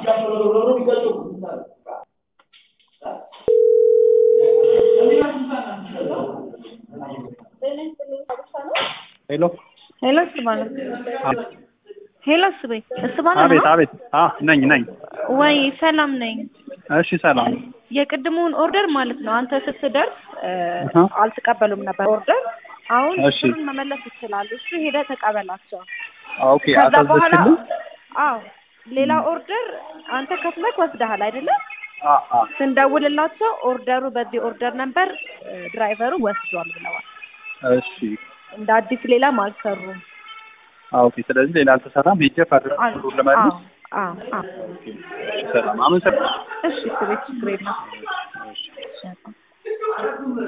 ሄሎ ሄሎ እስባነ ሄሎ እስቤ እስባነ አቤት ነው አቤት አ ነኝ ነኝ ወይ? ሰላም ነኝ። እሺ ሰላም የቅድሙን ኦርደር ማለት ነው አንተ ስትደርስ እ፣ አሃ። አልተቀበሉም ነበር ኦርደር። አሁን እሺ። ብሩን መመለስ ይችላሉ። እሱ ሄደህ ተቀበላቸው። ኦኬ ከዛ በኋላ አሳዘችልኝ አዎ ሌላ ኦርደር አንተ ከፍለክ ወስደሃል አይደለም? አ አ ስንደውልላቸው ኦርደሩ በዚህ ኦርደር ነበር እ፣ ድራይቨሩ ወስዷል ብለዋል። እሺ እንደ አዲስ ሌላም አልሰሩም። አ ኦኬ ስለዚህ ሌላ አልተሰራም ሄጄ ፋድር አል- ብሩን ለመልስ አዎ አዎ አዎ። እሺ ሰላም አመሰግናለሁ እሺ ስቤት ችግር የለም። እሺ እሺ።